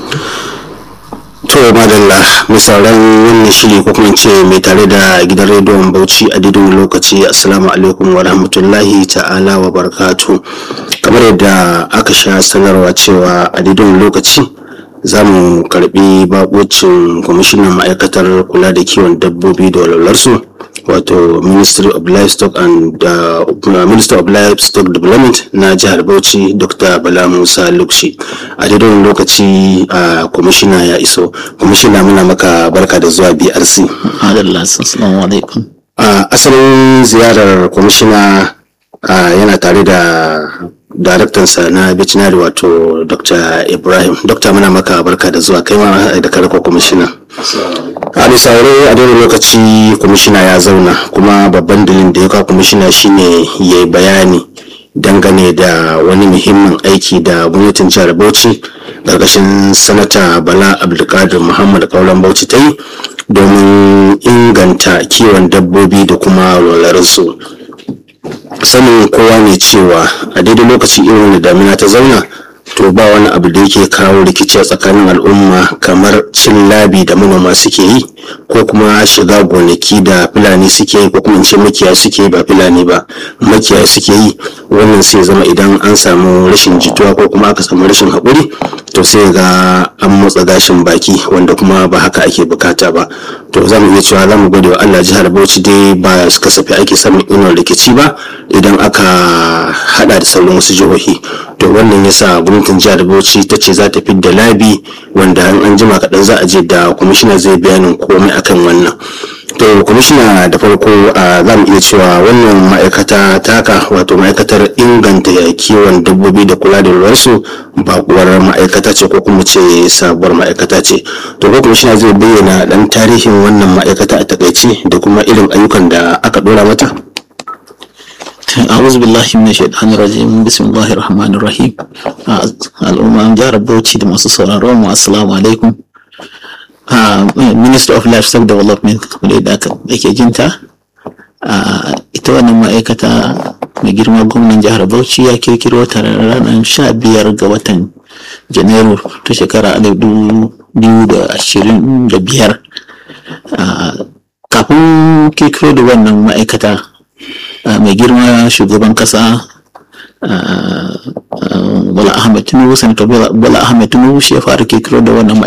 to madalla mai sauran wannan shiri ko kuma ce mai tare da gidan rediyon bauchi a didin lokaci assalamu alaikum wa rahmatullahi ta'ala wa barakatu kamar yadda aka sha sanarwa cewa a didin lokaci za mu karbi bakocin kwamishinan ma'aikatar kula da kiwon dabbobi da walwalarsu wato ministry of livestock and uh, minister of livestock development na jihar bauchi dr bala musa lukshi a daidai lokaci a kwamishina ya iso kwamishina muna maka barka da zuwa brc assalamu alaikum a asalin ziyarar kwamishina yana tare da daraktansa na veterinary wato dr ibrahim dr muna maka barka da zuwa kai ma da karko kwamishina a misalai a daidai lokaci kwamishina ya zauna kuma babban dalilin da ya kawo kwamishina shine ya yi bayani dangane da wani muhimmin aiki da gwamnatin jihar bauchi ƙarƙashin sanata bala abdulkadir muhammad kauran bauchi ta yi domin inganta kiwon dabbobi da kuma walwalarsu sanin kowa ne cewa a daidai lokaci irin da damina ta zauna to ba wani abu da yake kawo rikici a tsakanin al'umma kamar cin labi da manoma suke yi ko kuma shiga gonaki da fulani suke yi ko kuma in ce makiyaya suke yi ba fulani ba makiyaya suke yi wannan sai zama idan an samu rashin jituwa ko kuma aka samu rashin haƙuri to sai ga an motsa gashin baki wanda kuma ba haka ake bukata ba to za mu iya cewa za mu gode wa Allah jihar Bauchi dai ba kasafi ake samun irin rikici ba idan aka hada da sauran wasu jihohi to wannan yasa gwamnatin jihar Bauchi ta ce za ta fidda labi wanda an jima kaɗan za a je da kwamishina zai bayanin komai akan wannan to kwamishina da farko za mu iya cewa wannan ma'aikata taka wato ma'aikatar inganta kiwon dabbobi da kula da ruwansu bakuwar ma'aikata ce ko kuma ce sabuwar ma'aikata ce to ko kwamishina zai bayyana dan tarihin wannan ma'aikata a takaice da kuma irin ayyukan da aka dora mata أعوذ بالله من الشيطان الرجيم بسم الله الرحمن الرحيم الأمم جار بوتشي دمسو سورارون والسلام عليكم Minister of Livestock Development kamar da ake jinta ita wannan ma'aikata mai girma gwamnan jihar Bauchi ya kirkiro ta ranar sha biyar ga watan Janairu ta shekara alif biyu da ashirin da biyar kafin kirkiro da wannan ma'aikata mai girma shugaban kasa Bala Ahmed Tinubu Sanata Bala Ahmed Tinubu shi ya fara kirkiro da wannan